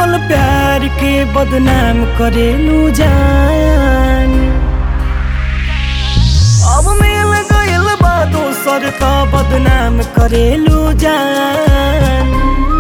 निर्मल प्यार के बदनाम करेलू जान अब मिल गइल बा दोसर का बदनाम करेलू जान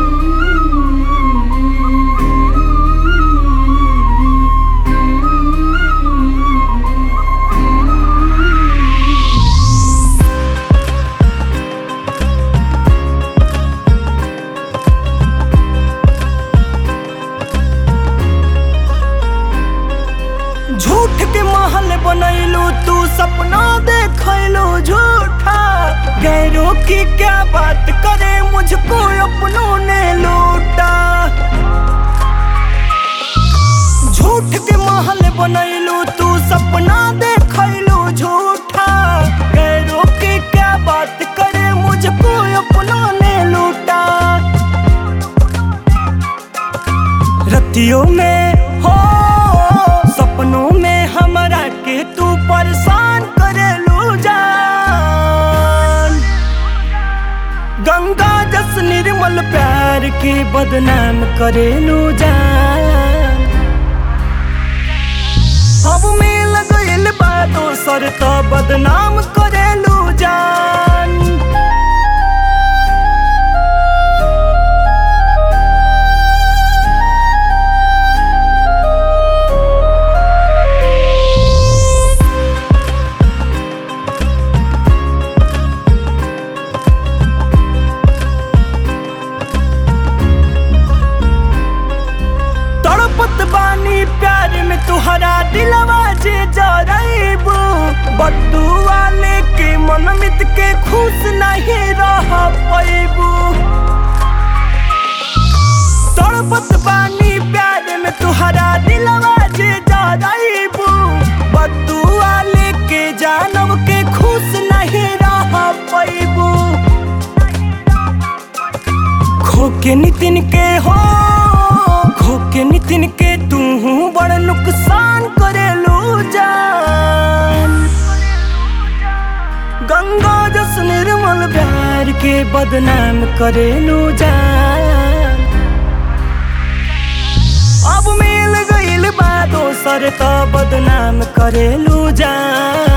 झूठ के महल बनैलू तू सपना देखैलू झूठा गैरों की क्या बात करे मुझको अपनों ने लूटा झूठ के महल बनैलू तू सपना देखैलू झूठा गैरों की क्या बात करे मुझको अपनों ने लूटा रतियों में हो सपनों में हमरा के तू परेशान करेलू जान गंगा जस निर्मल प्यार के बदनाम करेलू जान अब मिल गइल बा दोसर तो बदनाम करेलू जान तड़पत बानी प्यार में तुहरा दिलवा जे जरैबू बट्टू वाले के मनमित के खुश नहीं रह पैबू तड़पत बानी प्यार में तुहरा दिलवा जे जरैबू बट्टू वाले के जानब के खुश नहीं रह पैबू खो के नितिन के हो खो के नितिन के तू बड़ नुकसान करेलू जान गंगा जस निर्मल प्यार के बदनाम करेलू जान अब मिल गइल बा दोसर तो बदनाम करेलू जान